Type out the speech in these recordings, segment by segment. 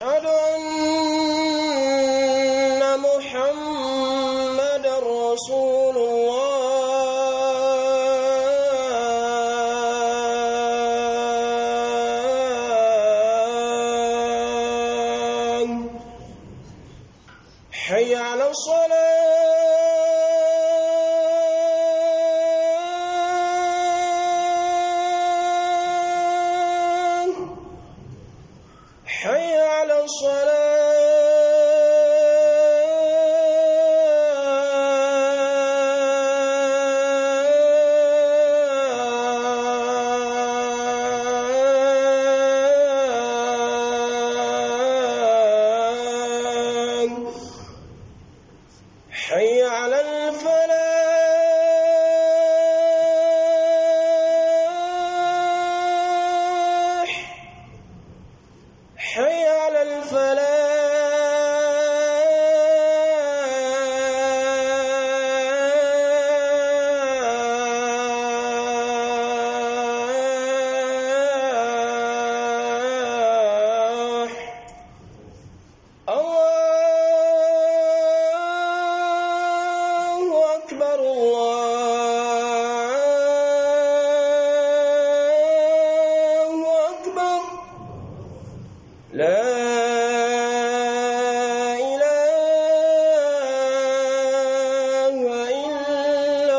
أشهد أن محمد رسول الله حي على الصلاة حي على الصلاة حي على الفلاح حي على الفلاح الله أكبر الله أكبر لا إله إلا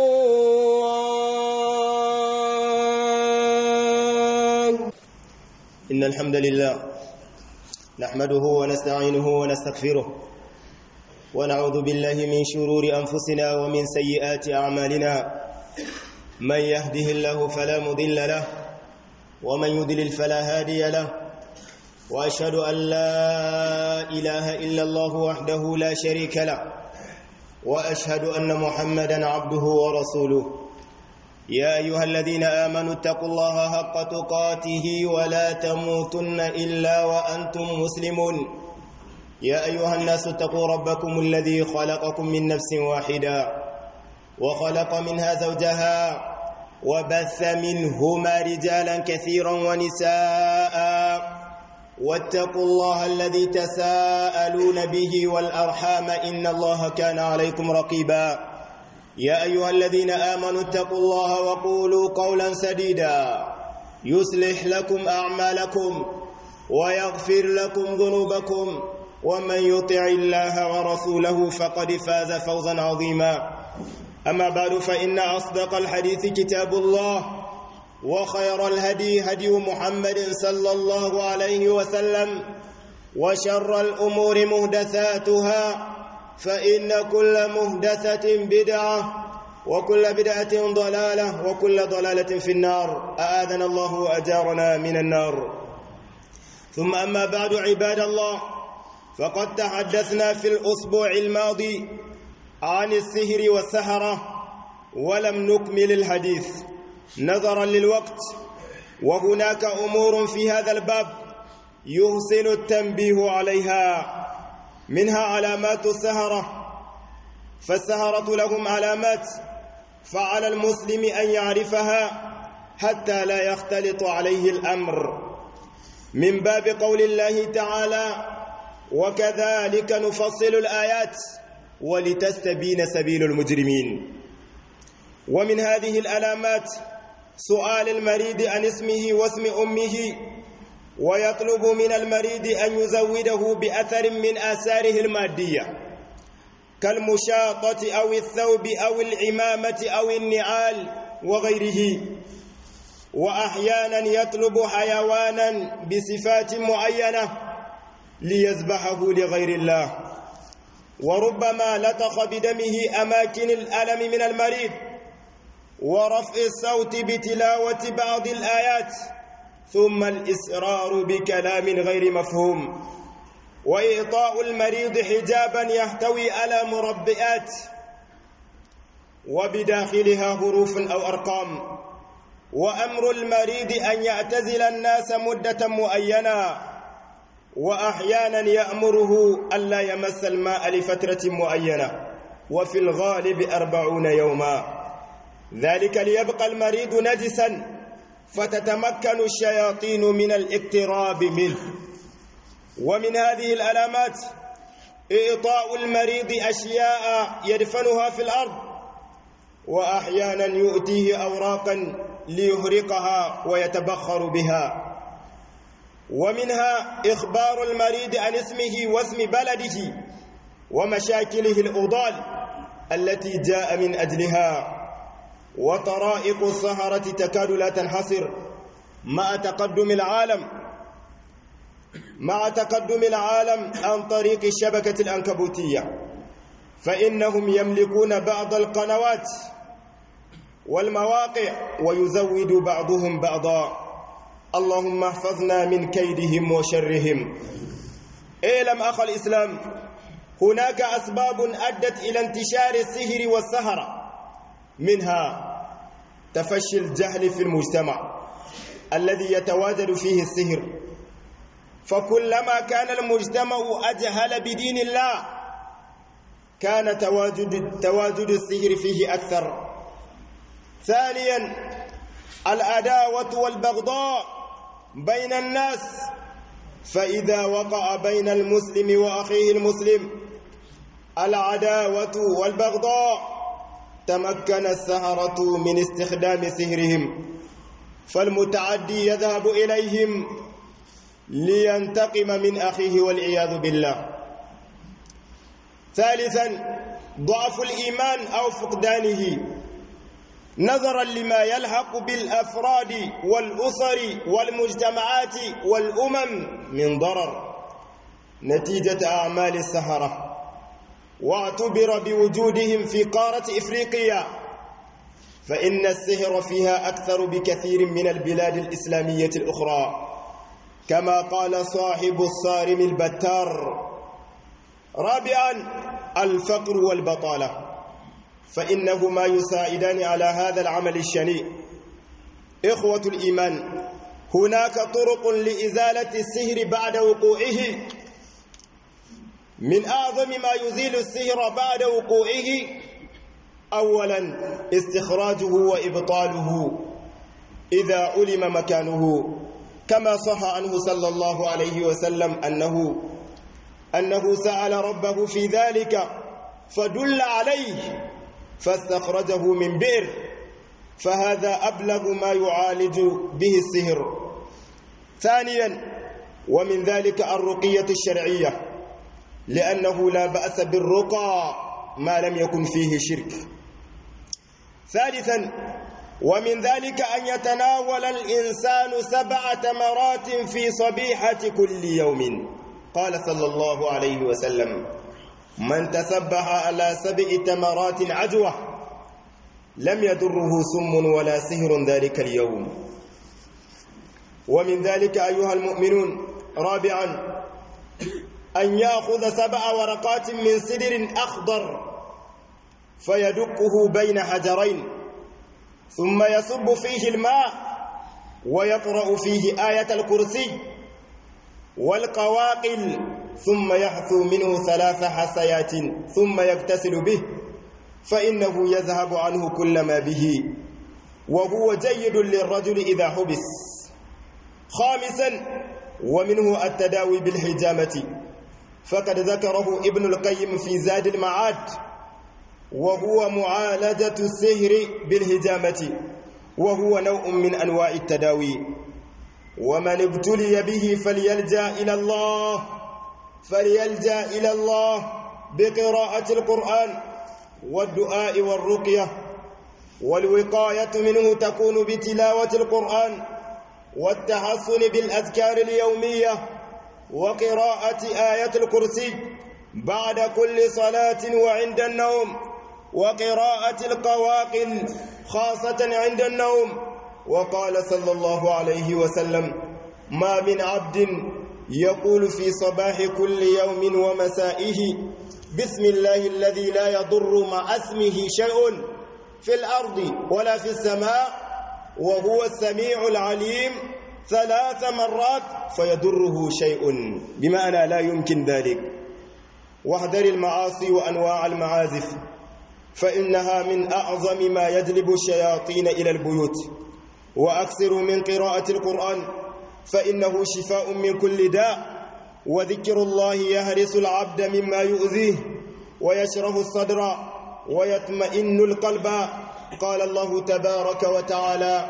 الله إن الحمد لله نحمده ونستعينه ونستغفره ونعوذ بالله من شرور أنفسنا ومن سيئات أعمالنا من يهده الله فلا مضل له ومن يضلل فلا هادي له وأشهد أن لا إله إلا الله وحده لا شريك له وأشهد أن محمدا عبده ورسوله يا أيها الذين آمنوا اتقوا الله حق تقاته ولا تموتن إلا وأنتم مسلمون يا أيها الناس اتقوا ربكم الذي خلقكم من نفس واحدة وخلق منها زوجها وبث منهما رجالا كثيرا ونساء واتقوا الله الذي تساءلون به والأرحام إن الله كان عليكم رقيبا يا أيها الذين آمنوا اتقوا الله وقولوا قولا سديدا يصلح لكم أعمالكم ويغفر لكم ذنوبكم ومن يطع الله ورسوله فقد فاز فوزا عظيما أما بعد فإن أصدق الحديث كتاب الله وخير الهدي هدي محمد صلى الله عليه وسلم وشر الأمور مهدثاتها فإن كل مهدثة بدعة وكل بدعة ضلالة وكل ضلالة في النار أآذنا الله وأجارنا من النار ثم أما بعد عباد الله فقد تحدثنا في الأسبوع الماضي عن السهر والسهرة ولم نكمل الحديث نظرا للوقت وهناك أمور في هذا الباب يحسن التنبيه عليها منها علامات السهرة فالسهرة لهم علامات فعلى المسلم أن يعرفها حتى لا يختلط عليه الأمر من باب قول الله تعالى وكذلك نفصل الآيات ولتستبين سبيل المجرمين ومن هذه العلامات سؤال المريض عن اسمه واسم أمه ويطلب من المريض أن يزوده بأثر من آثاره المادية كالمشاطة أو الثوب أو العمامة أو النعال وغيره وأحيانا يطلب حيوانا بصفات معينة ليذبحه لغير الله وربما لطخ بدمه أماكن الألم من المريض ورفع الصوت بتلاوة بعض الآيات ثم الإسرار بكلام غير مفهوم وإعطاء المريض حجابا يحتوي على مربئات وبداخلها حروف أو أرقام وأمر المريض أن يعتزل الناس مدة معينة وأحيانا يأمره ألا يمس الماء لفترة معينة وفي الغالب أربعون يوما ذلك ليبقى المريض نجسا فتتمكن الشياطين من الاقتراب منه ومن هذه العلامات إعطاء المريض أشياء يدفنها في الأرض وأحيانا يؤتيه أوراقا ليهرقها ويتبخر بها ومنها إخبار المريض عن اسمه واسم بلده ومشاكله الأضال التي جاء من أجلها وطرائق السهرة تكاد لا تنحصر مع تقدم العالم مع تقدم العالم عن طريق الشبكة الأنكبوتية فإنهم يملكون بعض القنوات والمواقع ويزود بعضهم بعضا اللهم احفظنا من كيدهم وشرهم اعلم أخ الإسلام هناك أسباب أدت إلى انتشار السهر والسهرة منها تفشي الجهل في المجتمع الذي يتواجد فيه السهر فكلما كان المجتمع أجهل بدين الله كان تواجد تواجد السهر فيه أكثر ثانيا العداوة والبغضاء بين الناس فإذا وقع بين المسلم وأخيه المسلم العداوة والبغضاء تمكن السهرة من استخدام سهرهم فالمتعدي يذهب إليهم لينتقم من أخيه والعياذ بالله ثالثا ضعف الإيمان أو فقدانه نظرا لما يلحق بالأفراد والأسر والمجتمعات والأمم من ضرر نتيجة أعمال السهرة واعتبر بوجودهم في قارة إفريقيا فإن السهر فيها أكثر بكثير من البلاد الإسلامية الأخرى كما قال صاحب الصارم البتار رابعا الفقر والبطالة فإنهما يساعدان على هذا العمل الشنيع إخوة الإيمان هناك طرق لإزالة السهر بعد وقوعه من أعظم ما يزيل السهر بعد وقوعه أولا استخراجه وإبطاله إذا علم مكانه كما صح عنه صلى الله عليه وسلم أنه أنه سأل ربه في ذلك فدل عليه فاستخرجه من بئر فهذا أبلغ ما يعالج به السهر ثانيا ومن ذلك الرقية الشرعية لأنه لا بأس بالرقى ما لم يكن فيه شرك ثالثا ومن ذلك أن يتناول الإنسان سبع تمرات في صبيحة كل يوم قال صلى الله عليه وسلم من تسبح على سبع تمرات عجوة لم يضره سم ولا سهر ذلك اليوم ومن ذلك أيها المؤمنون رابعا أن يأخذ سبع ورقات من سدر أخضر فيدقه بين حجرين ثم يصب فيه الماء ويقرأ فيه آية الكرسي والقواقل ثم يحثو منه ثلاث حسيات ثم يغتسل به فإنه يذهب عنه كل ما به وهو جيد للرجل إذا حبس خامسا ومنه التداوي بالحجامة فقد ذكره ابن القيم في زاد المعاد وهو معالجة السهر بالهجامة وهو نوع من أنواع التداوي ومن ابتلي به فليلجأ إلى الله فليلجأ إلى الله بقراءة القرآن والدعاء والرقية والوقاية منه تكون بتلاوة القرآن والتحسن بالأذكار اليومية وقراءة آية الكرسي بعد كل صلاة وعند النوم وقراءة القواقل خاصة عند النوم وقال صلى الله عليه وسلم ما من عبد يقول في صباح كل يوم ومسائه بسم الله الذي لا يضر مع اسمه شيء في الأرض ولا في السماء وهو السميع العليم ثلاث مرات فيضره شيء بمعنى لا يمكن ذلك واحذر المعاصي وأنواع المعازف فإنها من أعظم ما يجلب الشياطين إلى البيوت وأكثر من قراءة القرآن فإنه شفاء من كل داء وذكر الله يهرس العبد مما يؤذيه ويشرح الصدر ويطمئن القلب قال الله تبارك وتعالى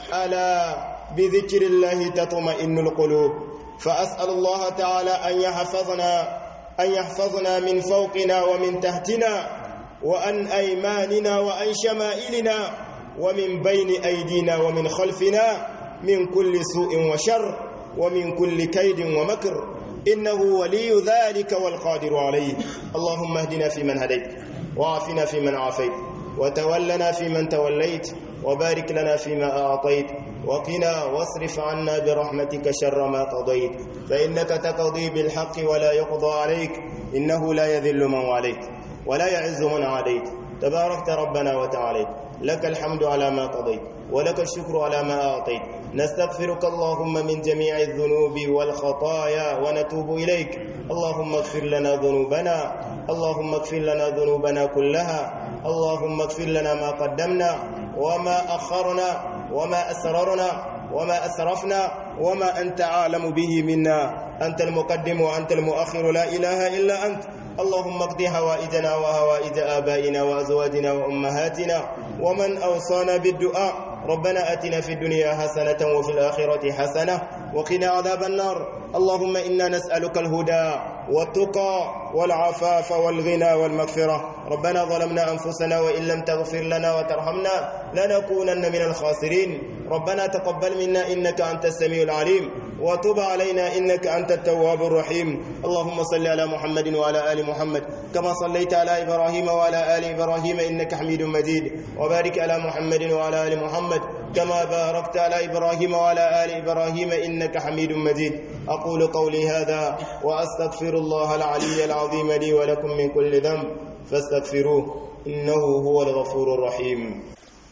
ألا بذكر الله تطمئن القلوب فأسأل الله تعالى أن يحفظنا أن يحفظنا من فوقنا ومن تحتنا وأن أيماننا وأن شمائلنا ومن بين أيدينا ومن خلفنا من كل سوء وشر ومن كل كيد ومكر إنه ولي ذلك والقادر عليه اللهم اهدنا فيمن هديت وعافنا فيمن عافيت وتولنا فيمن توليت وبارك لنا فيما أعطيت وقنا واصرف عنا برحمتك شر ما قضيت فإنك تقضي بالحق ولا يقضى عليك إنه لا يذل من واليت ولا يعز من عاديت تباركت ربنا وتعاليت لك الحمد على ما قضيت ولك الشكر على ما أعطيت نستغفرك اللهم من جميع الذنوب والخطايا ونتوب إليك اللهم اغفر لنا ذنوبنا اللهم اغفر لنا ذنوبنا كلها اللهم اغفر لنا ما قدمنا وما أخرنا وما أسررنا وما أسرفنا وما أنت عالم به منا أنت المقدم وأنت المؤخر لا إله إلا أنت اللهم اقض هوائجنا وهوائج آبائنا وأزواجنا وأمهاتنا ومن أوصانا بالدعاء ربنا أتنا في الدنيا حسنة وفي الآخرة حسنة وقنا عذاب النار اللهم إنا نسألك الهدى والتقى والعفاف والغنى والمغفرة ربنا ظلمنا أنفسنا وإن لم تغفر لنا وترحمنا لنكونن من الخاسرين ربنا تقبل منا إنك أنت السميع العليم وتب علينا إنك أنت التواب الرحيم اللهم صل على محمد وعلى آل محمد كما صليت على إبراهيم وعلى آل إبراهيم إنك حميد مجيد وبارك على محمد وعلى آل محمد كما باركت على إبراهيم وعلى آل إبراهيم إنك حميد مجيد أقول قولي هذا وأستغفر الله العلي العظيم لي ولكم من كل ذنب فاستغفروه إنه هو الغفور الرحيم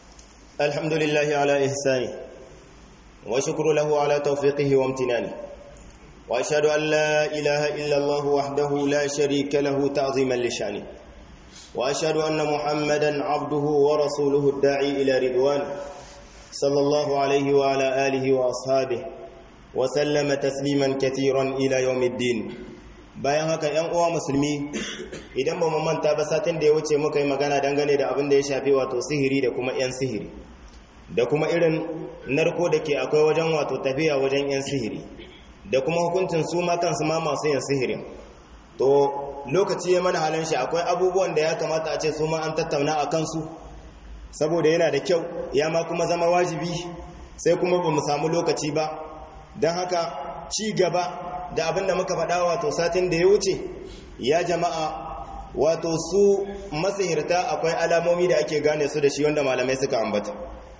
الحمد لله على إحسانه وشكر له على توفيقه وامتنانه وأشهد أن لا إله إلا الله وحده لا شريك له تعظيما لشانه وأشهد أن محمدا عبده ورسوله الداعي إلى رضوان صلى الله عليه وعلى آله وأصحابه وسلم تسليما كثيرا إلى يوم الدين bayan haka ‘yan uwa musulmi idan ba mu manta ba satin da ya wuce muka yi magana dangane da abin da ya shafi wato sihiri da kuma ‘yan sihiri da kuma irin narko da ke akwai wajen wato tafiya wajen ‘yan sihiri da kuma hukuncin su ma kansu ma masu yin sihirin to lokaci ya mana halin shi akwai abubuwan da ya kamata a ce su ma an tattauna a kansu saboda yana da kyau ya ma kuma zama wajibi sai kuma ba mu samu lokaci ba don haka ci gaba da abin da muka faɗa wato satin da ya wuce ya jama'a wato su masihirta akwai alamomi da ake gane su da shi wanda malamai suka ambata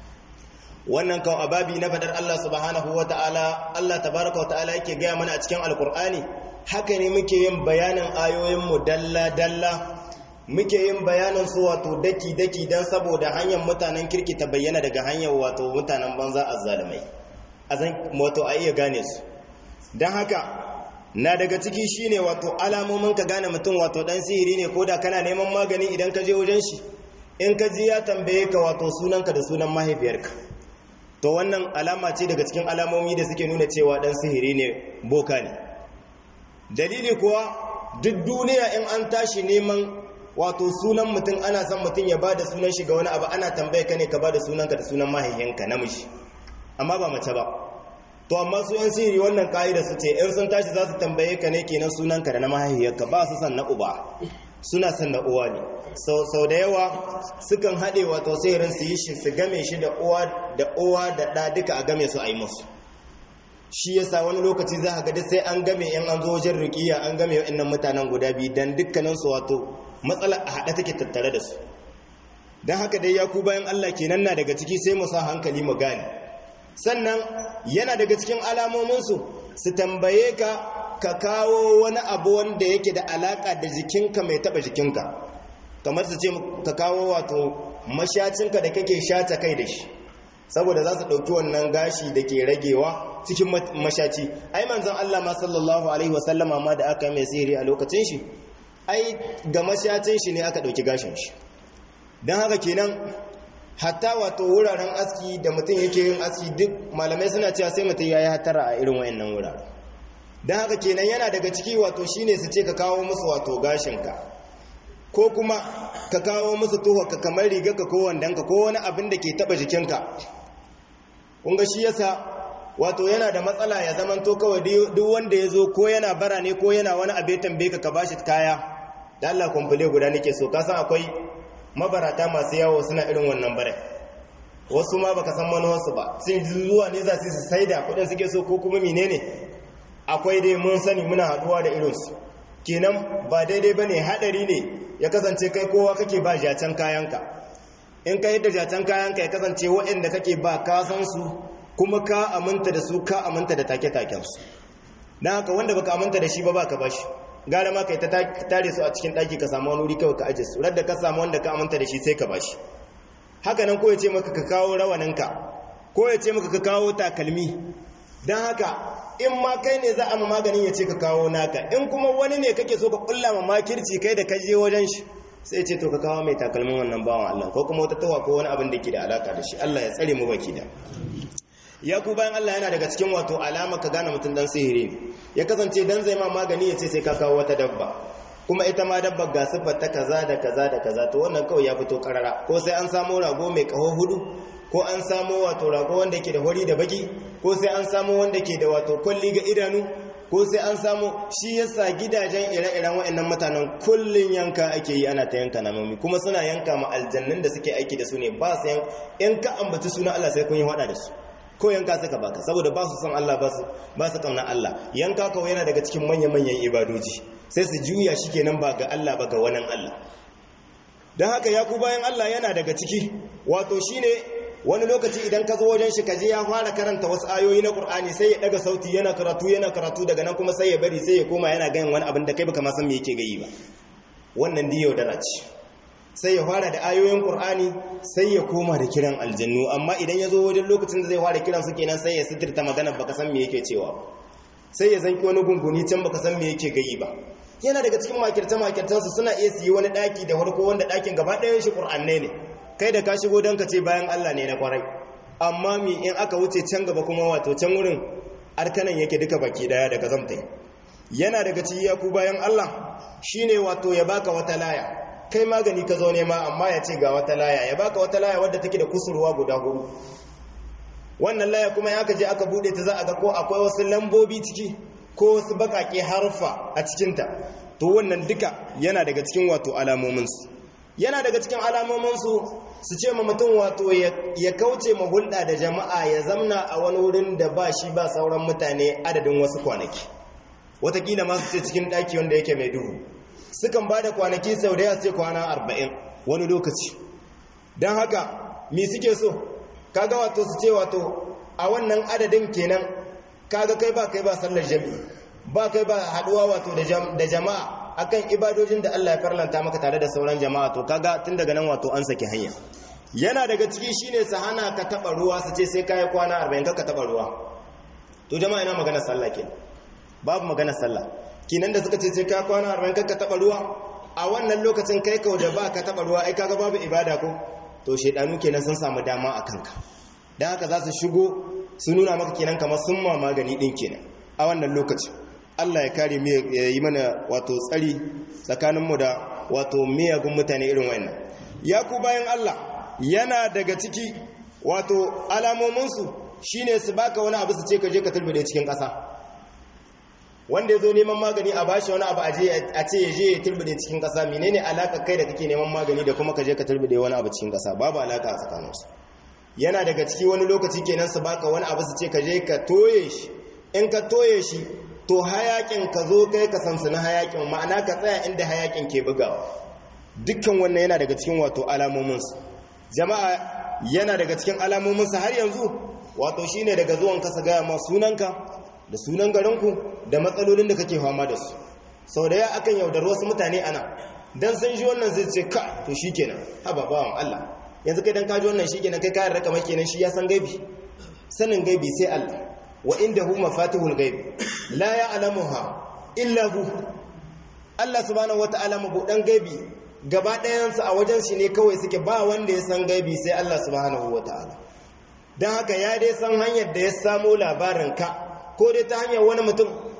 wannan kan ababi na faɗar Allah subhanahu wa ta'ala Allah tabaraka wa ta'ala yake gaya mana a cikin alkur'ani haka ne muke yin bayanin ayoyinmu dalla-dalla muke yin bayanin su wato daki-daki don saboda hanyar mutanen kirki ta bayyana daga hanyar wato mutanen banza a zalimai a zan wato a iya gane su don haka na daga ciki shine wato alamomin ka gane mutum wato dan sihiri ne ko da kana neman magani idan ka je wajen shi in ka ji ya tambaye ka wato sunanka da sunan mahaifiyarka to wannan alama ce daga cikin alamomi da suke nuna cewa dan sihiri ne boka ne dalili kuwa duk duniya in an tashi neman wato sunan mutum ana son mutum ya bada sunan shi ga wani abu ana tambaye ka ne ka bada sunanka da sunan mahaifinka namiji amma ba mace ba to amma su yan sihiri wannan ka'ida su ce in sun tashi za su tambaye ka ne kenan sunanka da na mahaifiyarka ba su san na uba suna san na uwa ne sau da yawa sukan haɗe wato sihirin su yi shi su game shi da uwa da uwa da ɗa duka a game su a yi musu shi yasa wani lokaci za a ga sai an game yan an zo wajen rukiya an game wa'annan mutanen guda biyu dan dukkanin su wato matsala a haɗe take tattare da su don haka dai ya ku bayan Allah kenan na daga ciki sai mu sa hankali mu gane sannan yana daga cikin alamominsu su tambaye ka ka kawo wani abu wanda yake da alaka da jikinka mai taba jikinka kamar su ce ka kawo wato mashacinka da kake shata kai da shi saboda za su ɗauki wannan gashi da ke ragewa cikin mashaci ai manzon Allah ma sallallahu alaihi wasallama ma da aka mai sihiri a lokacin shi ai ga mashacin shi ne aka ɗauki gashin shi don haka kenan hatta wato wuraren aski da mutum yake yin aski duk malamai suna cewa sai mutum ya yi hatara a irin wayannan wuraren don haka kenan yana daga ciki wato shine su ce ka kawo musu wato gashinka ko kuma ka kawo musu ka kamar rigarka ko wandonka ko wani abin da ke taba jikinka kunga shi yasa wato yana da matsala ya zaman to kawai duk wanda ya zo ko yana bara ne ko yana wani abu ya tambaye ka ka bashi kaya da Allah kumfule guda nake so ka san akwai mabarata masu yawo suna irin wannan bare wasu ma baka san manuwarsu ba sun zuwa ne za su saida kudin suke so ko kuma menene akwai dai mun sani muna haduwa da irinsu kenan ba daidai bane hadari ne ya kasance kai kowa kake ba jacen kayanka in ka yadda jacen kayanka ya kasance waɗanda kake ba ka san su kuma ka aminta da su ka aminta da take-taken su dan haka wanda baka aminta da shi ba baka bashi gara ma kai ta tare su a cikin daki ka samu wani wuri kawai ka aje su radda ka samu wanda ka aminta da shi sai ka bashi haka nan ko ya ce maka ka kawo rawaninka ko ya ce maka ka kawo takalmi don haka in ma kai ne za a ma maganin ya ce ka kawo naka in kuma wani ne kake so ka kulla ma makirci kai da kaje wajen shi sai ce to ka kawo mai takalmin wannan bawan Allah ko kuma wata tawa ko wani abin da ke da alaka da shi Allah ya tsare mu baki da ya ku bayan Allah yana daga cikin wato alama ka gane mutum dan sihiri ya kasance dan zai ma magani ya ce sai ka kawo wata dabba kuma ita ma dabbar ga siffar ta kaza da kaza da kaza to wannan kawai ya fito karara ko sai an samo rago mai kaho hudu ko an samo wato rago wanda yake da hori da baki ko sai an samo wanda ke da wato kwalli ga idanu ko sai an samo shi yasa gidajen ire-iren waɗannan mutanen kullun yanka ake yi ana ta yanka namomi kuma suna yanka ma aljannin da suke aiki da su ne ba su yan ka ambaci suna Allah sai kun yi hada da su ko yanka suka baka saboda ba su son Allah ba su kauna Allah yanka kawai yana daga cikin manya-manyan ibadoji sai su juya shi kenan ba ga Allah ba ga wannan Allah don haka ya ku bayan Allah yana daga ciki wato shine wani lokaci idan ka zo wajen shi kaje ya fara karanta wasu ayoyi na Qur'ani sai ya daga sauti yana karatu yana karatu daga nan kuma sai ya bari sai ya koma yana ganin wani abin da kai baka ma san me yake gayi ba wannan diyo da ce sai ya fara da ayoyin Qur'ani sai ya koma da kiran aljannu amma idan ya zo wajen lokacin da zai fara kiran su kenan sai ya sitirta magana baka san me yake cewa sai ya zanki wani gunguni can baka san me yake gayi ba yana daga cikin makirta makirtansu suna iya su yi wani daki da farko wanda dakin gaba ɗayan shi Qur'anne ne kai da ka shigo don ka ce bayan Allah ne na kwarai amma mi in aka wuce can gaba kuma wato can wurin arkanan yake duka baki daya daga zamtai yana daga ci ya ku bayan Allah shine wato ya baka wata laya kai magani ka zo nema amma ya ce ga wata laya ya baka wata laya wadda take da kusurwa guda hudu wannan laya kuma ya aka je aka bude ta za a ga ko akwai wasu lambobi ciki ko wasu bakake harfa a cikinta to wannan duka yana daga cikin wato alamominsu yana daga cikin alamominsu su ce ma mutum wato ya kauce ma hulɗa da jama'a ya zamna a wani wurin da ba shi ba sauran mutane adadin wasu kwanaki watakila masu ce cikin ɗaki wanda yake mai duhu sukan ba da kwanaki sau da ya ce kwana arba'in wani lokaci don haka mi suke so kaga wato su ce wato a wannan adadin kenan kaga kai ba kai ba sallar jami'i ba kai ba haɗuwa wato da jama'a akan ibadojin da Allah ya farlanta maka tare da sauran jama'a to kaga tun daga nan wato an saki hanya yana daga ciki shine su hana ka taba ruwa su ce sai kai kwana 40 ka taba ruwa to jama'a ina magana sallah ke babu magana sallah kinan da suka ce sai kai kwana 40 ka taba ruwa a wannan lokacin kai kau da ba ka taba ruwa ai kaga babu ibada ko to shedanu kenan sun samu dama a kanka dan haka za su shigo su nuna maka kenan kamar sun ma magani din kenan a wannan lokacin Allah ya kare mu ya yi mana wato tsari tsakaninmu da wato miyagun mutane irin wannan ya ku bayan Allah yana daga ciki wato alamominsu shine su baka wani abu su ce ka je ka turbide cikin ƙasa wanda ya zo neman magani a bashi wani abu a ce ya je ya turbide cikin ƙasa menene alaka kai da kake neman magani da kuma ka je ka turbide wani abu cikin ƙasa babu alaka a tsakaninsu yana daga ciki wani lokaci kenan su baka wani abu su ce ka je ka toye shi in ka toye shi to hayakin ka zo kai ka sansani hayakin ma'ana ka tsaya inda hayakin ke bugawa dukkan wannan yana daga cikin wato alamominsu jama'a yana daga cikin alamominsu har yanzu wato shine daga zuwan kasa gaya ma sunanka da sunan garinku da matsalolin da kake fama da su sau da ya akan yaudar wasu mutane ana dan sun ji wannan zai ce ka to shikenan haba bawan Allah yanzu kai dan ka ji wannan shikenan kai kayan raka mai kenan shi ya san gaibi sanin gaibi sai Allah wa indahu mafatihul ghaib la ya'lamuha illa hu Allah subhanahu wata'ala mabudan gaibi gaba ɗayansu a wajen shi ne kawai suke ba wanda ya san gaibi sai Allah subhanahu wata'ala dan haka ya dai san hanyar da ya samu labarin ka ko dai ta hanyar wani mutum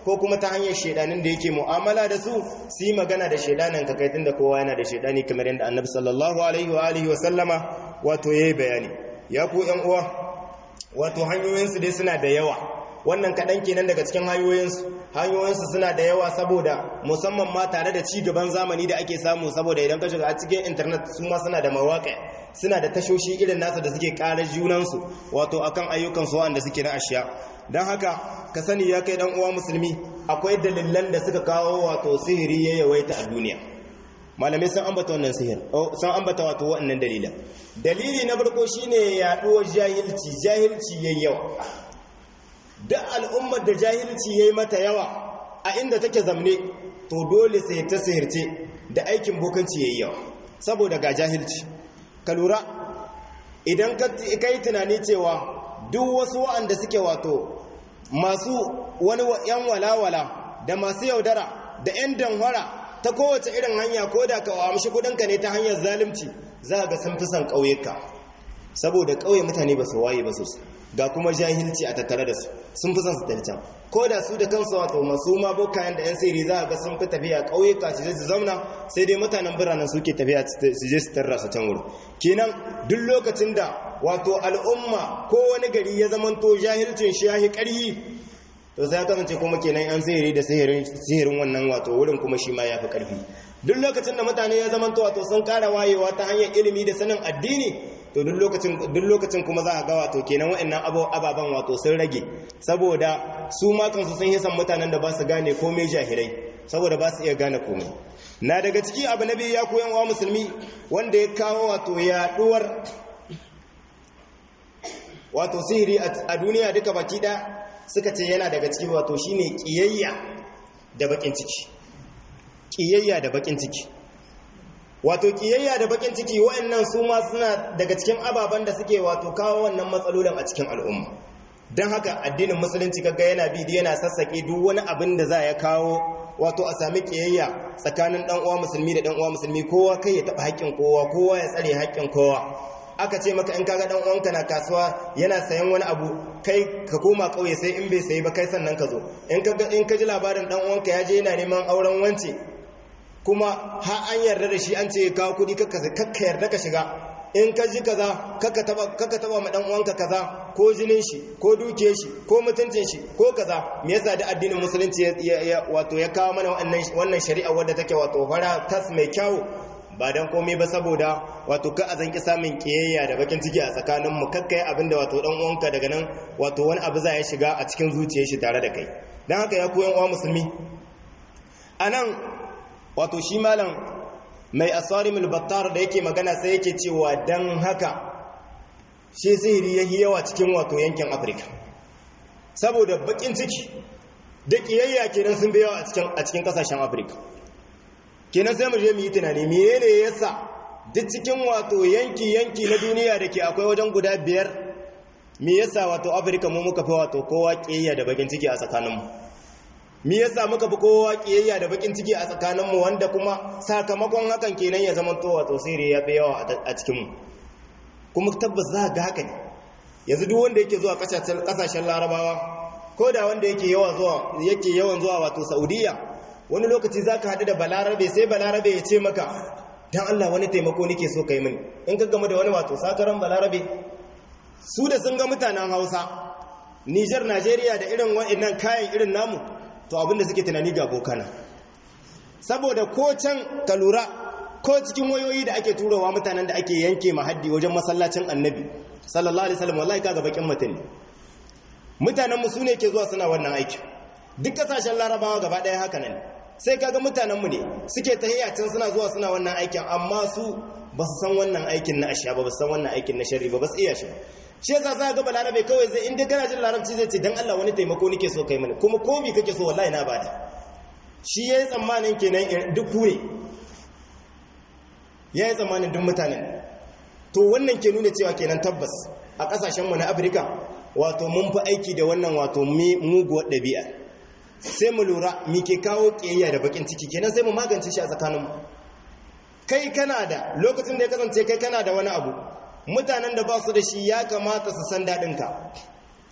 ko kuma ta hanyar shedanin da yake mu'amala da su su yi magana da shedanin ka kai tunda kowa yana da shedani kamar yadda annabi sallallahu alaihi wa alihi wa sallama wato yayi bayani ya ku yan uwa wato hanyoyinsu dai suna da yawa wannan kaɗan kenan daga cikin hanyoyinsu hanyoyinsu suna da yawa saboda musamman ma tare da ci gaban zamani da ake samu saboda idan ka shiga a cikin intanet su ma suna da mawaƙa suna da tashoshi irin nasu da suke ƙarar junansu wato akan ayyukansu wanda suke na ashiya don haka ka sani ya kai dan uwa musulmi akwai dalilan da suka kawo wato sihiri ya yawaita a duniya malamai sun ambata wannan sihir sun ambata wato wannan dalilan dalili na farko shine yaduwar jahilci jahilci yayi yawa duk al'ummar da jahilci yayi mata yawa a inda take zamne to dole sai ta sihirce da aikin bokanci yayi yawa saboda ga jahilci ka lura idan ka yi tunani cewa duk wasu wa'anda suke wato masu wani yan walawala da masu yaudara da 'yan danwara ta kowace irin hanya ko da ka amshi kudinka ne ta hanyar zalimci za ga sun fi son ƙauyuka saboda ƙauye mutane ba su waye ba sosai ga kuma jahilci a tattare da su sun fi son su tafi can ko da su da kansu wato masu ma bokayen da 'yan siri za ga sun fi tafiya ƙauyuka su je su zauna sai dai mutanen biranen suke tafiya su je su tarra su can wuri kenan duk lokacin da wato al'umma ko wani gari ya zamanto jahilcin shi ya yi ƙarhi to sai ya kasance kuma kenan an sihiri da sihirin wannan wato wurin kuma shi ma ya fi ƙarfi duk lokacin da mutane ya zamanto wato sun ƙara wayewa ta hanyar ilimi da sanin addini to duk lokacin kuma za a ga wato kenan wa'annan ababen wato sun rage saboda su ma kansu sun hisan mutanen da ba su gane komai jahilai saboda ba su iya gane komai na daga ciki abu na biyu ya koyan wa musulmi wanda ya kawo wato yaduwar wato sihiri a duniya duka baki da suka ce yana daga ciki wato shine kiyayya da bakin ciki kiyayya da bakin ciki wato kiyayya da bakin ciki wa'annan su ma suna daga cikin ababen da suke wato kawo wannan matsalolin a cikin al'umma don haka addinin musulunci kaga yana bi yana sassaƙe duk wani abin da za ya kawo wato a sami kiyayya tsakanin dan uwa musulmi da dan uwa musulmi kowa kai ya taba haƙƙin kowa kowa ya tsare haƙƙin kowa aka ce maka in kaga dan uwanka na kasuwa yana sayan wani abu kai ka koma kauye sai in bai sayi ba kai sannan ka zo in ka in ka ji labarin dan uwanka ya je yana neman auren wance kuma ha an yarda da shi an ce kawo kudi kakka yarda ka shiga in ka ji kaza kakka taba kakka taba ma dan uwanka kaza ko jinin shi ko dukiyar shi ko mutuncin shi ko kaza me yasa da addinin musulunci ya wato ya kawo mana wannan wannan shari'a wadda take wato fara tas mai kyau ba dan komai ba saboda wato ka a zanki samun kiyayya da bakin ciki a tsakanin mu kakkai abinda wato dan uwanka daga nan wato wani abu za ya shiga a cikin zuciyar shi tare da kai dan haka ya koyan uwa musulmi anan wato shi malam mai asarimul battar da yake magana sai yake cewa dan haka shi sihiri yayi yawa cikin wato yankin Afirka saboda bakin ciki da kiyayya kenan sun yawa a cikin a cikin kasashen Afirka kenan sai mu je mu yi tunani menene yasa duk cikin wato yanki yanki na duniya da ke akwai wajen guda biyar me yasa wato Afirka mu muka fi wato kowa kiyayya da bakin ciki a tsakaninmu mi yasa muka fi kowa kiyayya da bakin ciki a tsakaninmu wanda kuma sakamakon hakan kenan ya zama to wato sirri ya fi yawa a cikinmu kuma tabbas za ga haka ne yanzu duk wanda yake zuwa kasashen larabawa ko da wanda yake yawan zuwa yake yawan zuwa wato saudiya wani lokaci za ka haɗu da balarabe sai balarabe ya ce maka dan allah wani taimako nake so ka yi mini in ka gama da wani wato sakaran balarabe su da sun ga mutanen hausa nijar najeriya da irin wa'annan kayan irin namu to abinda suke tunani ga bokana saboda ko can ka lura ko cikin wayoyi da ake turowa mutanen da ake yanke mahaddi wajen masallacin annabi sallallahu alaihi wasallam wallahi kaga bakin mutum mutanen mu sune ke zuwa suna wannan aiki duk kasashen larabawa gaba daya haka nan sai kaga mutanen mu ne suke tahiyya can suna zuwa suna wannan aikin amma su ba su san wannan aikin na ashiya ba ba su san wannan aikin na sharri ba ba su iya shi shi yasa za ga balarabe kawai zai inda kana jin larabci zai ce dan Allah wani taimako nake so kai mani kuma ko bi kake so wallahi na bada shi yayi tsammanin kenan duk ku ne yayi tsammanin duk mutanen to wannan ke nuna cewa kenan tabbas a kasashen mu na Afirka wato mun fi aiki da wannan wato muguwar ɗabi'a sai mu lura mi ke kawo kiyayya da bakin ciki kenan sai mu magance shi a tsakaninmu kai kana da lokacin da ya kasance kai kana da wani abu mutanen da ba su da shi ya kamata su san daɗinka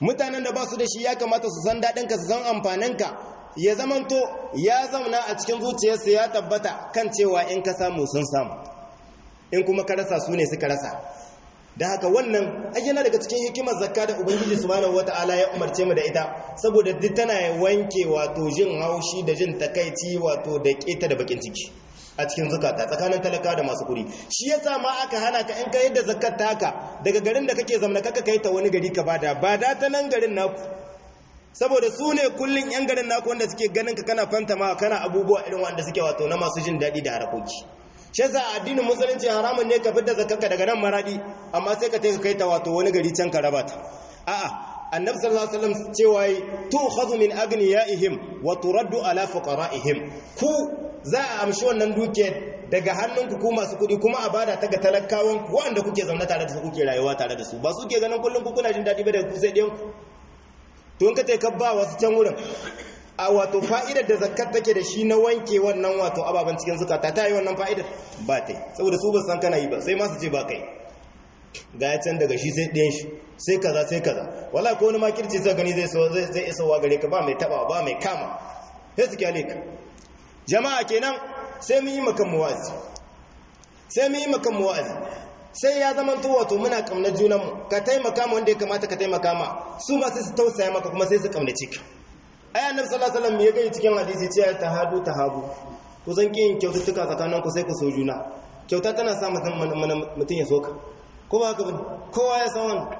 mutanen da ba su da shi ya kamata su san daɗinka su san amfaninka ya zamanto ya zauna a cikin zuciyarsa ya tabbata kan cewa in ka samu sun samu in kuma ka rasa su ne suka rasa da haka wannan ayyana daga cikin hikimar zakka da ubangiji subhanahu wata'ala ya umarce mu da ita saboda duk tana wanke wato jin haushi da jin takaici wato da keta da bakin ciki a cikin zukata tsakanin talaka da masu kuri shi yasa ma aka hana ka in ka yadda zakkar ta haka daga garin da kake zamna kaka kai ta wani gari ka bada ba da ta nan garin naku saboda su ne kullun yan garin naku wanda suke ganin ka kana fantama kana abubuwa irin wanda suke wato na masu jin daɗi da harakoki shi yasa addinin musulunci haramun ne ka fitar zakarka daga nan maradi amma sai ka tafi kai ta wato wani gari can ka raba ta a'a annabi sallallahu alaihi wasallam cewa tu'khadhu min aghniyaihim wa turaddu ala fuqara'ihim ku za a amshi wannan duke daga hannunku ku masu kuɗi kuma a bada ta ga talakawan ku wanda kuke zaune tare da su kuke rayuwa tare da su ba su ke ganin kullum ku kuna jin daɗi ba da ku sai ɗayan to in ka ta kabba wasu can wurin a wato fa'idar da zakat take da shi na wanke wannan wato ababen cikin zukata ta yi wannan fa'idar ba ta yi saboda su ba san kana yi ba sai masu ce ba kai ga ya can daga shi sai ɗayan shi sai kaza sai kaza wala ko wani makirci zai gani zai isowa gare ka ba mai taba ba mai kama sai su kyale ka jama'a kenan sai mun yi makan muwazi sai mun yi makan muwazi sai ya zama to wato muna kamnar junanmu ka taimaka ma wanda ya kamata ka taimaka ma su ma sai su tausaya maka kuma sai su kamnace ka ai annabi sallallahu alaihi wasallam ya gani cikin hadisi cewa tahadu tahabu ku san kin kyaututtuka tsakanin ku sai ku so juna kyauta tana sa mutum ya soka ko ba haka bane kowa ya san wannan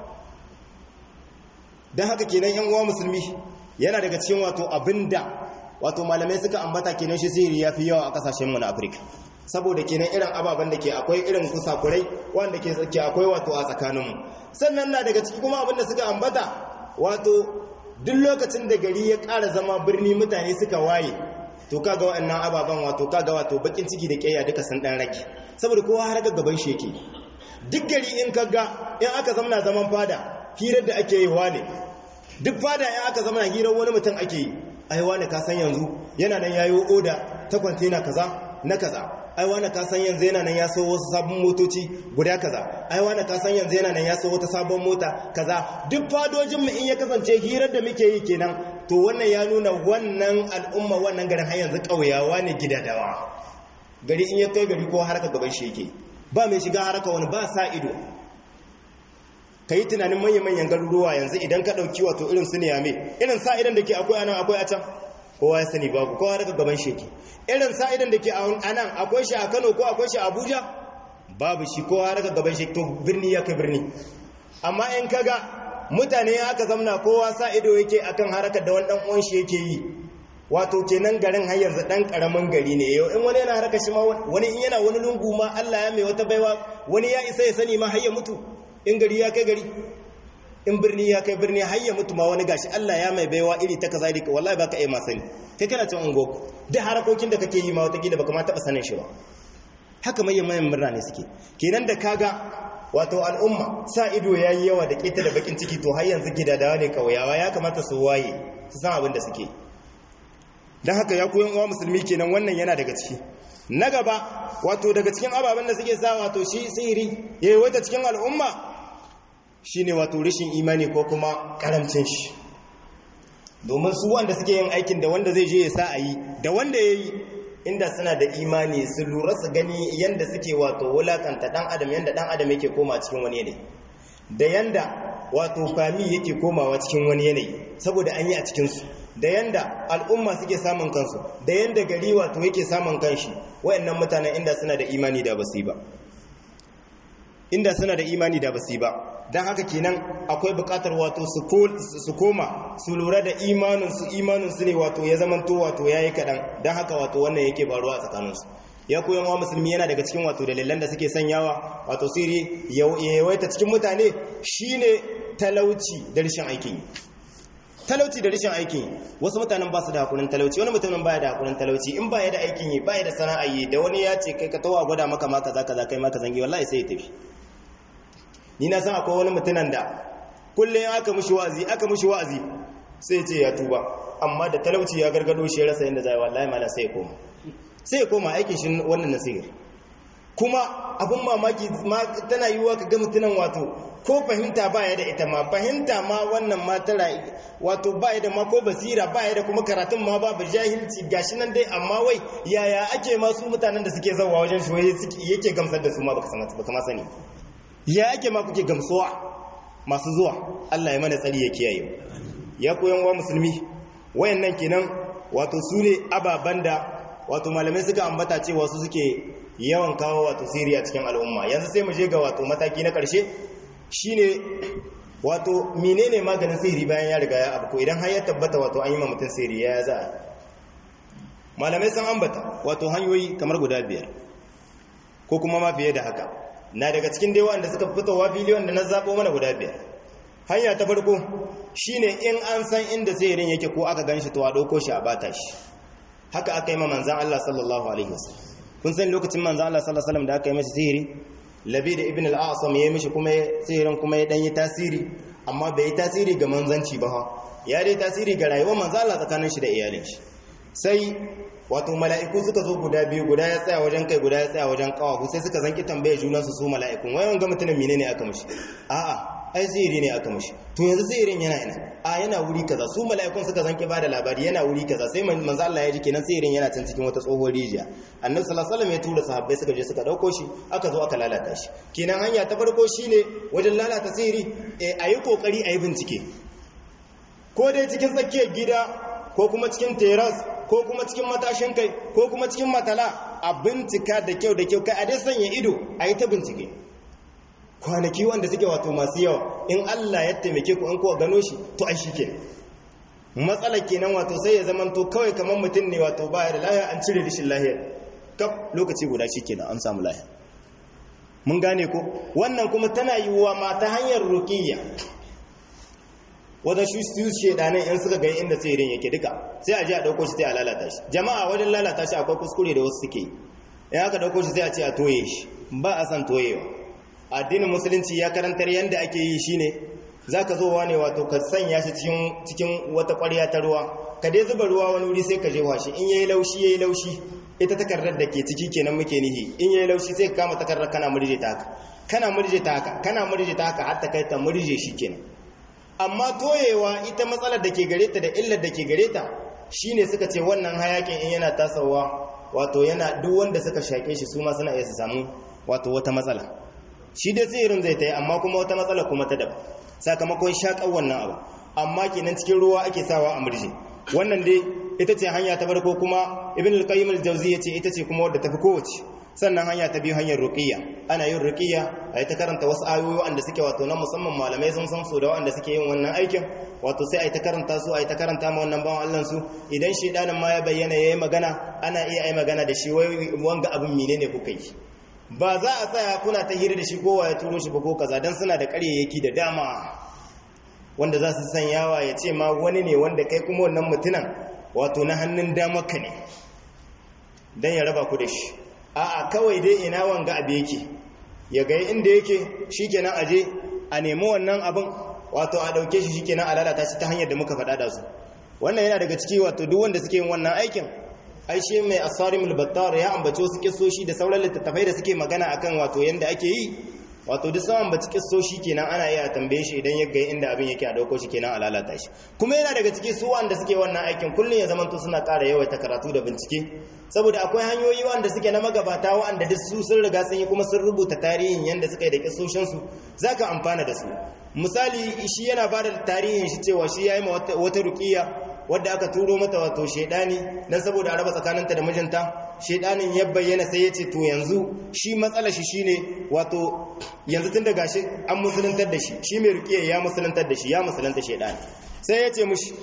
dan haka kenan yan uwa musulmi yana daga cikin wato abinda wato malamai suka ambata kenan shi sihiri yafi yawa a kasashen mu na Afirka saboda kenan irin ababen da ke akwai irin kusakurai wanda ke ke akwai wato a tsakaninmu sannan na daga ciki kuma abinda suka ambata wato duk lokacin da gari ya ƙara zama birni mutane suka waye to kaga waɗannan ababen wato kaga wato bakin ciki da ƙiyayya duka sun ɗan rage saboda kowa har gaban shi yake duk gari in kaga in aka zamana zaman fada hirar da ake yi wane duk fada in aka zamana hirar wani mutum ake yi ai wane ka san yanzu yana nan yayo oda ta kwantena kaza na kaza ai wani ka san yanzu yana nan ya so wasu sabon motoci guda kaza ai wani ka san yanzu yana nan ya so wata sabon mota kaza duk fadojinmu in ya kasance hirar da muke yi kenan to wannan ya nuna wannan al'umma wannan garin har yanzu ƙauyawa ne gidadawa gari in ya kai gari ko harka gaban shi yake ba mai shiga harka wani ba sa ido ka yi tunanin manya-manyan garuruwa yanzu idan ka ɗauki wato irin su niyame irin sa idan da ke akwai anan akwai a can kowa ya sani babu kowa daga gaban sheki irin sa'idan da ke a nan akwai shi a kano ko akwai shi a abuja babu shi kowa daga gaban sheki to birni ya kai birni amma in kaga mutane aka zamna kowa sa'ido yake akan harakar da wani dan uwan shi yake yi wato kenan garin har yanzu dan karamin gari ne yau in wani yana haraka shi ma wani in yana wani lungu ma Allah ya mai wata baiwa wani ya isa ya sani ma har ya mutu in gari ya kai gari in birni ya kai birni har ya mutu ma wani gashi Allah ya mai baiwa iri ta kaza dika wallahi baka iya ma sani kai kana cin ungo duk harakokin da kake yi ma wata gida baka ma taba sanin shi ba haka mai mayan murna ne suke kenan da kaga wato al'umma sa ido yayi yawa da keta da bakin ciki to har yanzu gidadawa ne kauyawa ya kamata su waye su san abin da suke dan haka ya koyan uwa musulmi kenan wannan yana daga ciki na gaba wato daga cikin ababen da suke sa wato shi sihiri yayi wata cikin al'umma shine wato rashin imani ko kuma karamcin shi domin su wanda suke yin aikin da wanda zai je ya sa a yi da wanda ya yi inda suna da imani su lura su gani yanda suke wato wulakanta dan adam yanda dan adam yake koma cikin wani yanayi da yanda wato fami yake komawa cikin wani yanayi saboda an yi a cikinsu da yanda al'umma suke samun kansu da yanda gari wato yake samun kanshi wayannan mutanen inda suna da imani da basu ba inda suna da imani da basu ba don haka kenan akwai bukatar wato su koma su lura da imaninsu imaninsu ne wato ya zamanto wato ya yi kaɗan don haka wato wannan yake faruwa a tsakaninsu ya koyan wa musulmi yana daga cikin wato dalilan da suke sanyawa wato siri ya yawaita cikin mutane shine talauci da rashin aikin talauci da rashin aikin wasu mutanen ba su da hakurin talauci wani mutumin baya da hakurin talauci in baya da aikin yi baya da sana'a yi da wani ya ce kai ka tawa gwada maka ma kaza kaza kai maka zangi wallahi sai ya tafi ni na san akwai wani mutunan da kullum aka mushi wa'azi aka mushi wa'azi sai ce ya tuba amma da talauci ya gargado shi ya rasa inda zai wallahi mala sai ya koma sai ya koma aikin shi wannan nasir kuma abin mamaki tana yiwuwa ka ga mutunan wato ko fahimta baya da ita ma fahimta ma wannan ma tara wato baya da ma ko basira baya da kuma karatun ma babu jahilci gashi nan dai amma wai yaya ake ma su mutanen da suke zawa wajen shi wai yake gamsar da su ma baka san baka ma sani ya ake ma kuke gamsuwa masu zuwa Allah ya mana tsari ya kiyaye ya koyan wa musulmi wayannan kenan wato su ne ababen da wato malamai suka ambata cewa su suke yawan kawo wato siriya cikin al'umma yanzu sai mu je ga wato mataki na ƙarshe shine wato menene maganin sihiri bayan ya riga ya abu idan har ya tabbata wato an yi ma mutum sihiri ya za a malamai sun ambata wato hanyoyi kamar guda biyar ko kuma ma fiye da haka na daga cikin dai wanda suka fitowa fili wanda na zaɓo mana guda biyar hanya ta farko shine in an san inda sihirin yake ko aka ganshi to a ɗauko shi a bata shi haka aka yi ma manzan Allah sallallahu alaihi wasallam kun san lokacin manzan Allah sallallahu alaihi wasallam da aka yi masa sihiri labi da ibn al-asam ya yi mishi kuma sihirin kuma ya danyi tasiri amma bai yi tasiri ga manzanci ba ya dai tasiri ga rayuwar manzan Allah tsakanin shi da iyalin shi sai wato mala'iku suka zo guda biyu guda ya tsaya wajen kai guda ya tsaya wajen kawahu sai suka zanki tambaye juna su su mala'ikun wayan ga mutumin menene aka mishi a'a ai sihiri ne aka mishi to yanzu sihirin yana ina a yana wuri kaza su mala'ikun suka zanki bada labari yana wuri kaza sai manzo Allah ya ji kenan sihirin yana can cikin wata tsohon rijiya annabi sallallahu alaihi wasallam ya tura sahabbai suka je suka dauko shi aka zo aka lalata shi kenan hanya ta farko shine wajen lalata sihiri a yi kokari a yi bincike ko dai cikin tsakiyar gida ko kuma cikin teras ko kuma cikin matashin kai ko kuma cikin matala a bincika da kyau da kyau kai a dai sanya ido a yi ta bincike kwanaki wanda suke wato masu yawa in Allah ya taimake ku an kowa gano shi to ai shike matsala kenan wato sai ya zama to kawai kamar mutum ne wato baya da lahiya an cire rishin lahiya kaf lokaci guda shikenan an samu lahiya mun gane ko wannan kuma tana yiwuwa ma ta hanyar ruqiyya wajen shi su shedanin in suka gani inda tsirin yake duka sai a ji a dauko shi sai a lalata shi jama'a wajen lalata shi akwai kuskure da wasu suke in aka dauko shi sai a ce a toye shi ba a san toyewa addinin musulunci ya karantar yadda ake yi shine zaka zo wane wato ka sanya shi cikin cikin wata ƙwarya ta ruwa ka dai zuba ruwa wani wuri sai ka jefa shi in yayi laushi yayi laushi ita takardar da ke ciki kenan muke nihi in yayi laushi sai ka kama takardar kana murje ta haka kana murje ta haka kana murje ta haka har ta kai ta murje shi kenan amma toyewa ita matsalar da ke gare ta da illar da ke gare ta shine suka ce wannan hayakin in yana tasawa wato yana duk wanda suka shake shi su ma suna iya su samu wato wata matsala shi dai tsirin zai ta yi amma kuma wata matsala kuma ta daban sakamakon shaƙar wannan abu amma kenan cikin ruwa ake sawa a murje wannan dai ita ce hanya ta farko kuma ibn al-qayyim al-jawzi yace ita ce kuma wadda tafi kowace sannan hanya ta biyu hanyar ruqiyya ana yin ruqiyya ayi ta karanta wasu ayoyi wanda suke wato na musamman malamai sun san su da wanda suke yin wannan aikin wato sai ayi ta karanta su ayi ta karanta ma wannan bawan Allah su idan shedanin ma ya bayyana yayi magana ana iya ayi magana da shi wai wanga abin menene kuka yi ba za a tsaya kuna ta hira da shi kowa ya turo shi ba ko kaza dan suna da ƙaryayyaki da dama wanda za su san yawa ya ce ma wani ne wanda kai kuma wannan mutunan wato na hannun damaka ne dan ya raba ku da shi a'a kawai dai ina wanga abu yake ya ga inda yake shikenan aje a nemi wannan abin wato a dauke shi shikenan a lalata shi ta hanyar da muka faɗa da su wannan yana daga ciki wato duk wanda suke yin wannan aikin ai shi mai asarimul battar ya ambace wasu kissoshi da sauran littattafai da suke magana akan wato yanda ake yi wato duk saman baci kissoshi kenan ana iya tambaye shi idan ya ga inda abin yake a dauko shi kenan a lalata shi kuma yana daga ciki su wanda suke wannan aikin kullun ya zamanto suna ƙara yawaita karatu da bincike saboda akwai hanyoyi wanda suke na magabata wanda duk su sun riga sun yi kuma sun rubuta tarihin yanda suka yi da kissoshin su zaka amfana da su misali shi yana bada tarihin shi cewa shi yayi wata ruqiya wadda aka turo mata wato shedani dan saboda a raba tsakaninta da mijinta shedanin ya bayyana sai ya ce to yanzu shi matsalar shi shine wato yanzu tun da gashi an musuluntar da shi shi mai rukiya ya musuluntar da shi ya musulunta shedani sai ya ce mushi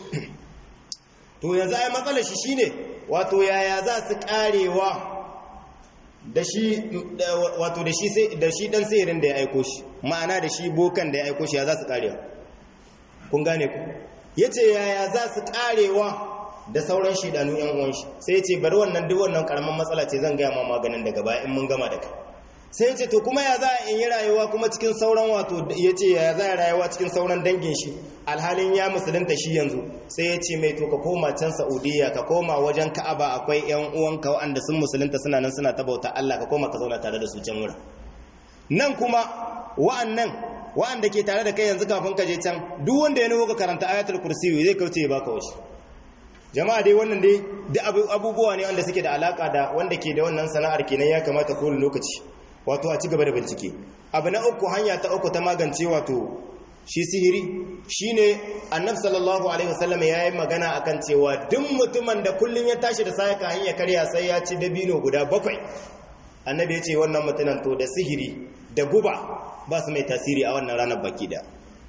to yanzu ai matsalar shi shine wato yaya za su karewa da shi wato da shi sai da shi dan sayirin da ya aiko shi ma'ana da shi bokan da ya aiko shi ya za su karewa kun gane ku yace yaya za su karewa da sauran shidanu yan uwan shi sai ya ce bari wannan duk wannan karaman matsala ce zan gaya ma maganin daga baya in mun gama da kai sai ya ce to kuma ya za in yi rayuwa kuma cikin sauran wato ya ce ya za rayuwa cikin sauran dangin shi alhalin ya musulunta shi yanzu sai ya ce mai to ka koma can saudiya ka koma wajen ka'aba akwai yan uwanka waɗanda sun musulunta suna nan suna ta bauta allah ka koma ka zauna tare da su can wurin nan kuma wa'annan wa'anda ke tare da kai yanzu kafin ka je can duk wanda ya nuho ka karanta ayatul kursi zai kauce ya baka wasu jama'a dai wannan dai duk abubuwa ne wanda suke da alaka da wanda ke da wannan sana'ar kenan ya kamata kowane lokaci wato a ci gaba da bincike abu na uku hanya ta uku ta magance wato shi sihiri shine annab sallallahu alaihi wasallam ya yi magana akan cewa duk mutumin da kullum ya tashi da sayaka hanya karya sai ya ci dabino guda bakwai annabi ya ce wannan mutumin to da sihiri da guba ba su mai tasiri a wannan ranar baki da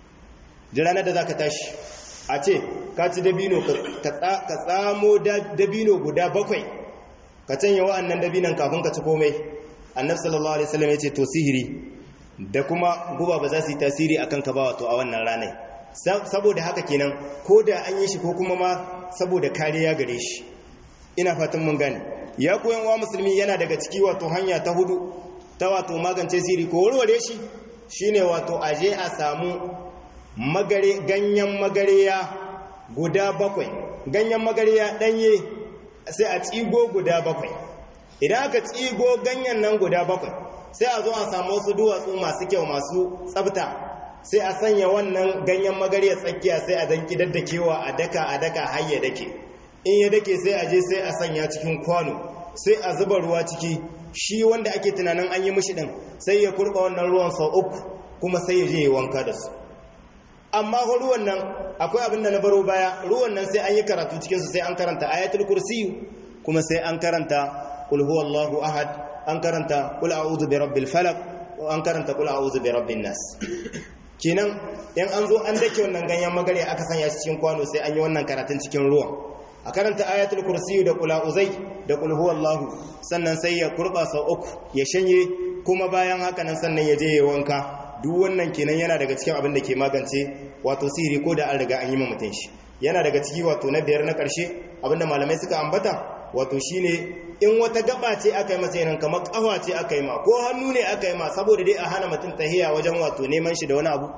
da ranar da za ka tashi a ce ka ci dabino ka tsamo dabino guda bakwai ka canya wa'annan dabinan kafin ka ci komai annab sallallahu alaihi wasallam ya ce to sihiri da kuma guba ba za su yi tasiri a kanka ba wato a wannan ranar saboda haka kenan ko da an yi shi ko kuma ma saboda kariya gare shi ina fatan mun gane ya koyan wa musulmi yana daga ciki wato hanya ta hudu ta wato magance siri ko warware shi shine wato aje a samu magare ganyen magariya guda bakwai ganyen magariya danye sai a tsigo guda bakwai idan aka tsigo ganyen nan guda bakwai sai a zo a samu wasu duwatsu masu kyau masu tsabta sai a sanya wannan ganyen magariya tsakiya sai a dan kidaddakewa a daka a daka har ya dake in ya dake sai a je sai a sanya cikin kwano sai a zuba ruwa ciki shi wanda ake tunanin an yi mishi din sai ya kurba wannan ruwan sau uku kuma sai ya je ya wanka da su amma ko ruwan nan akwai abin da na baro baya ruwan nan sai an yi karatu cikinsu sai an karanta ayatul kursiyu kuma sai an karanta qul huwallahu ahad an karanta qul a'udhu bi rabbil falaq an karanta qul a'udhu bi rabbin nas kenan in an zo an dake wannan ganyen magare aka sanya shi cikin kwano sai an yi wannan karatun cikin ruwan a karanta ayatul kursiyu da qul a'udhu da qul huwallahu sannan sai ya kurba sau uku ya shanye kuma bayan haka nan sannan ya je ya wanka duk wannan kenan yana daga cikin abin da ke magance wato sihiri ko da an riga an yi mutum shi yana daga ciki wato na biyar na ƙarshe abinda malamai suka ambata wato shine in wata gaba ce aka yi masa yanan kamar ƙafa ce aka yi ma ko hannu ne aka yi ma saboda dai a hana mutum tahiya wajen wato neman shi da wani abu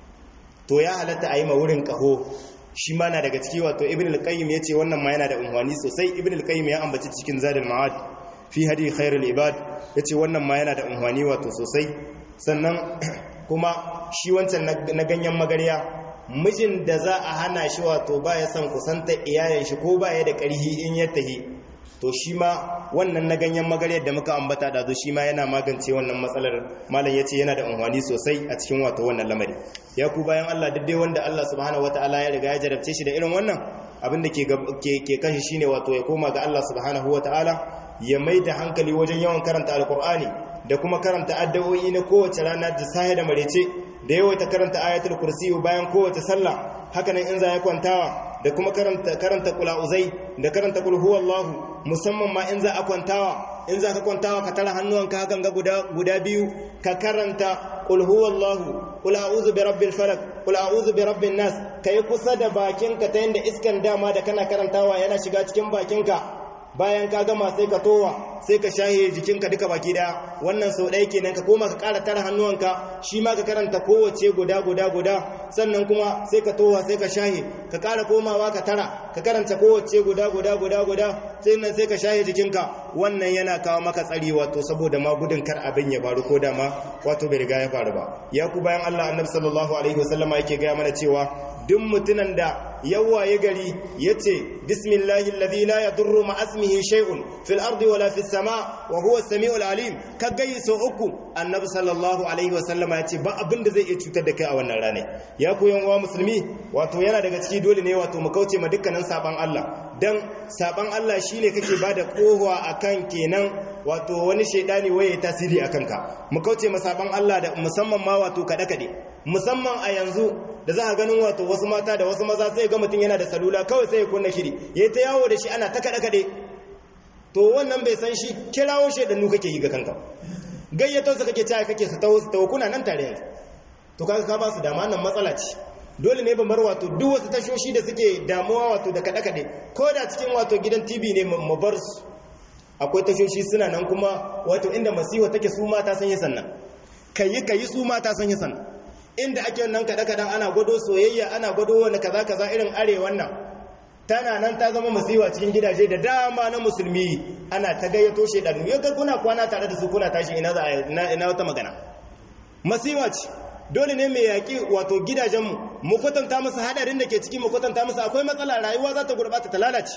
to ya halatta a yi ma wurin ƙaho shi ma na daga ciki wato ibn al-qayyim yace wannan ma yana da unhwani sosai ibn al-qayyim ya ambaci cikin zadul ma'ad fi hadi khairul ibad yace wannan ma yana da unhwani wato sosai sannan kuma shi wancan na ganyen magarya mijin da za a hana shi wato ba ya son kusanta iyayen shi ko ba ya da ƙarhi in ya tahi to shi ma wannan na ganyen magaryar da muka ambata da shi ma yana magance wannan matsalar malam ya ce yana da unhwani sosai a cikin wato wannan lamari ya ku bayan Allah daidai wanda Allah subhanahu wataala ya riga ya jarabce shi da irin wannan abin da ke kashi shine wato ya koma ga Allah subhanahu wataala ya mai da hankali wajen yawan karanta alkur'ani da kuma karanta addu'o'i na kowace rana da sahi da marece da yawaita karanta ayatul kursi bayan kowace sallah haka nan in za ya kwantawa da kuma karanta karanta qulauzai da karanta qul huwallahu musamman ma in za a kwantawa in za ka kwantawa ka tara hannuwanka hakan ga guda guda biyu ka karanta qul huwallahu qul a'udhu bi rabbil falaq qul a'udhu bi rabbin nas kai kusa da bakinka ta yanda iskan dama da kana karantawa yana shiga cikin bakinka bayan ka gama sai ka towa sai ka shahe jikinka duka baki daya wannan sau ɗaya kenan ka koma ka ƙara tara hannuwanka shi ma ka karanta kowace guda guda guda sannan kuma sai ka towa sai ka shahe ka ƙara komawa ka tara ka karanta kowace guda guda guda guda sai nan sai ka shahe jikinka wannan yana kawo maka tsari wato saboda ma gudun kar abin ya faru ko dama wato bai riga ya faru ba ya ku bayan Allah annabi sallallahu alaihi wasallama yake gaya mana cewa duk mutunan da yawaye gari yace bismillahi alladhi la yadurru ma ismihi shay'un fil ardi wala fis sama wa huwa as-sami'ul alim ka gayi so uku annabi sallallahu alaihi wasallam yace ba abin da zai iya cutar da kai a wannan rana ya ku yan uwa musulmi wato yana daga ciki dole ne wato mu kauce ma dukkanin saban Allah dan saban Allah shine kake bada kohuwa akan kenan wato wani shaidani waye tasiri akan ka mu kauce ma saban Allah da musamman ma wato kada kade musamman a yanzu da za a ganin wato wasu mata da wasu maza sai ga mutum yana da salula kawai sai ya kunna shiri yayi ta yawo da shi ana ta kada kade to wannan bai san shi kirawo shaidannu kake yi ga kanka gayyato su kake caya kake su tawo su tawo kuna nan tare yanzu to kaga ka ba su dama nan matsala ce dole ne ba bar wato duk wasu tashoshi da suke damuwa wato da kada kade ko da cikin wato gidan TV ne mu bar su akwai tashoshi suna nan kuma wato inda masiwa take su mata san yi sannan kayi kayi su mata san yi sannan inda ake wannan kada-kadan ana gwado soyayya ana gwado wani kaza-kaza irin arewan nan tana nan ta zama masiwa cikin gidaje da dama na musulmi ana ta gayyato shedanu ya ga kuna kwana tare da su kuna tashi ina za ina wata magana masiwa ce dole ne mai yaƙi wato gidajenmu mu kwatanta musu hadarin da ke ciki mu kwatanta musu akwai matsala rayuwa za ta gurɓata ta lalace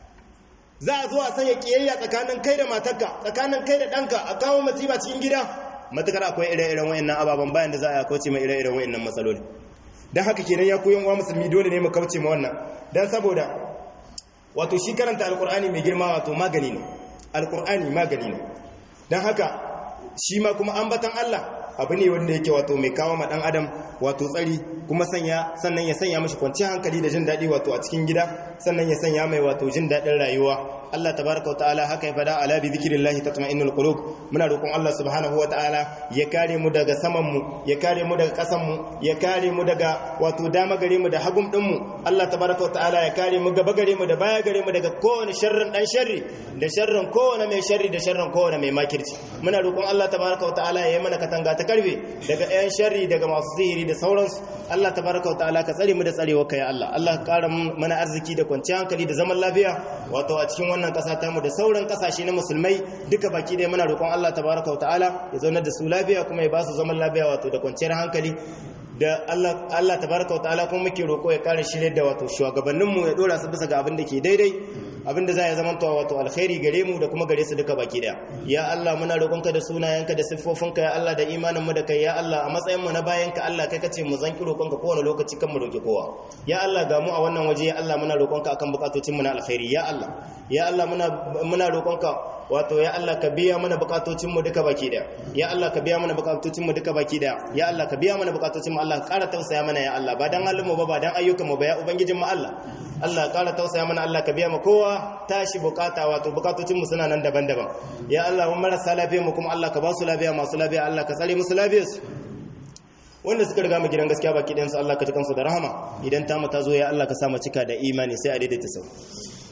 za a zo a sanya kiyayya tsakanin kai da matarka tsakanin kai da ɗanka a kawo masifa cikin gida matukar akwai ire-iren wayannan ababen bayan da za a kauce mai ire-iren wayannan matsaloli don haka kenan ya koyan wa musulmi dole ne mu kauce ma wannan don saboda wato shi karanta alkur'ani mai girma wato magani ne alkur'ani magani ne don haka shi ma kuma ambatan Allah abu ne wanda yake wato mai kawo ma dan adam wato tsari kuma sanya sannan ya sanya mashi kwanciyar hankali da jin daɗi wato a cikin gida sannan ya sanya mai wato jin daɗin rayuwa Allah tabaraka wa ta'ala haka ya fada ala bi zikrillahi tatma'innul qulub muna roƙon Allah subhanahu wa ta'ala ya kare mu daga saman mu ya kare mu daga ƙasan mu ya kare mu daga wato dama gare mu da hagum din mu Allah tabaraka wa ta'ala ya kare mu gaba gare mu da baya gare mu daga kowane sharrin dan sharri da sharrin kowane mai sharri da sharrin kowane mai makirci muna roƙon Allah tabaraka wa ta'ala ya yi mana katanga ta karbe daga ɗayan sharri daga masu sihiri da sauransu Allah tabaraka wa ta'ala ka tsare mu da tsarewa kai Allah Allah ka ƙara mana arziki da kwanciyar hankali da zaman lafiya wato a cikin wannan ƙasa ta mu da sauran ƙasashe na musulmai duka baki ɗaya muna roƙon Allah tabaraka wa ta'ala ya zaunar da su lafiya kuma ya ba su zaman lafiya wato da kwanciyar hankali da Allah Allah tabaraka wa ta'ala kuma muke roƙo ya ƙara shirye da wato shugabanninmu ya dora su bisa ga abin da ke daidai abinda za ya zama to wato alkhairi gare mu da kuma gare su duka baki daya ya Allah muna roƙonka da sunayenka da siffofinka ya Allah da imanin mu da kai ya Allah a matsayin mu na bayanka Allah kai kace mu zanki roƙonka kowane lokaci kan mu roƙi kowa ya Allah ga mu a wannan waje ya Allah muna roƙonka akan bukatocin mu na alkhairi ya Allah ya Allah muna muna roƙonka wato ya Allah ka biya mana bukatocin mu duka baki daya ya Allah ka biya mana bukatocin mu duka baki daya ya Allah ka biya mana bukatocin mu Allah ka ƙara tausaya mana ya Allah ba dan halin mu ba ba dan ayyukan mu ba ya ubangijin mu Allah Allah ƙara tausaya mana Allah ka biya mu kowa tashi bukata wato bukatocin mu suna nan daban-daban ya Allah mun marasa lafiya mu kuma Allah ka ba su lafiya masu lafiya Allah ka tsare musu lafiyar su wanda suka riga mu gidan gaskiya baki ɗayan su Allah ka ji kansu da rahama idan ta mu ta zo ya Allah ka sa mu cika da imani sai a daidaita sau